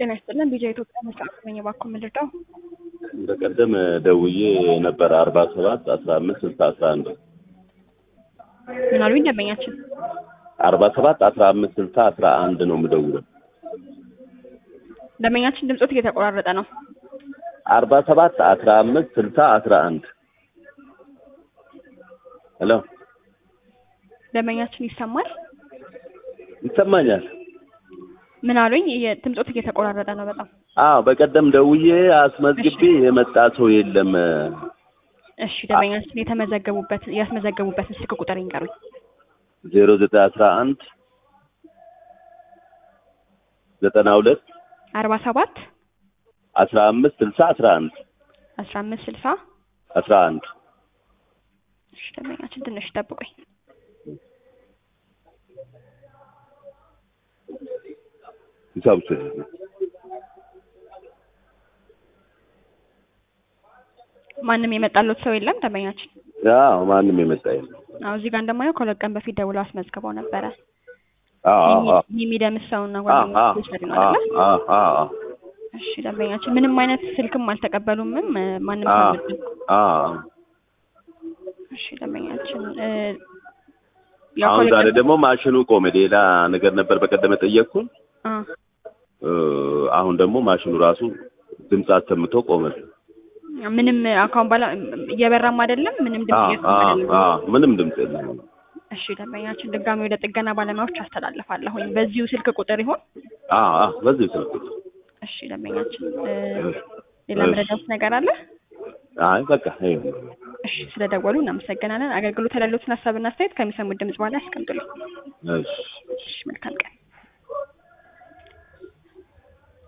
ጤና ይስጥልን ቢጃ ኢትዮጵያ መስራት ነኝ። እባክዎ ምን ልርዳው? በቀደም ደውዬ ነበር አርባ ሰባት አስራ አምስት ስልሳ አስራ አንድ ምን አሉኝ ደንበኛችን? አርባ ሰባት አስራ አምስት ስልሳ አስራ አንድ ነው የምደውለው። ደንበኛችን ድምፆት እየተቆራረጠ ነው። አርባ ሰባት አስራ አምስት ስልሳ አስራ አንድ ሄሎ ደንበኛችን ይሰማል? ይሰማኛል? ምን አሉኝ? እየ- ድምፆት እየተቆራረጠ ነው በጣም። አዎ በቀደም ደውዬ አስመዝግቤ የመጣ ሰው የለም። እሺ ደንበኛችን የተመዘገቡበት ያስመዘገቡበትን ስልክ ቁጥር ይንገሩኝ። ዜሮ ዘጠኝ አስራ አንድ ዘጠና ሁለት አርባ ሰባት አስራ አምስት ስልሳ አስራ አንድ አስራ አምስት ስልሳ አስራ አንድ እሺ ደንበኛችን ትንሽ ጠብቁኝ። ሂሳብ ስ ማንም የመጣለት ሰው የለም ደንበኛችን? አዎ ማንም የመጣ የለም። አዎ እዚህ ጋር እንደማየው ከሁለት ቀን በፊት ደውለው አስመዝግበው ነበረ። አዎ አዎ የሚደምስ ሰውና አዎ ጓደኞች ወሰድ ነው አይደለ? አዎ አዎ አዎ እሺ ደንበኛችን ምንም አይነት ስልክም አልተቀበሉምም እ፣ ማንም ሰው አዎ አልመጣም። አዎ እሺ ደንበኛችን እ፣ ያው አሁን ከሁለት ዛሬ ቀን- ደግሞ ማሽኑ ቆመ። ሌላ ነገር ነበር በቀደም የጠየቅኩን። አ፣ እ፣ አሁን ደግሞ ማሽኑ ራሱ ድምፅ አሰምቶ ቆመ። ምንም አካውን ባላ እየበራም አይደለም ምንም ድምጽ አዎ እየሰማ አዎ አይደለም። አዎ ምንም ድምፅ የለም። እሺ ደንበኛችን ድጋሚ ወደ ጥገና ባለሙያዎች አስተላልፋለሁኝ። በዚሁ ስልክ ቁጥር ይሆን? አዎ አዎ በዚህ ስልክ እሺ ደንበኛችን እ፣ ሌላ እሺ። መረዳት ነገር አለ? አይ በቃ ይኸው እሺ ስለደወሉ እናመሰግናለን። አገልግሎት ያሉትን ሀሳብና አስተያየት ከሚሰሙት ድምጽ በኋላ ያስቀምጡልኝ። እሺ እሺ መልካም ቀን።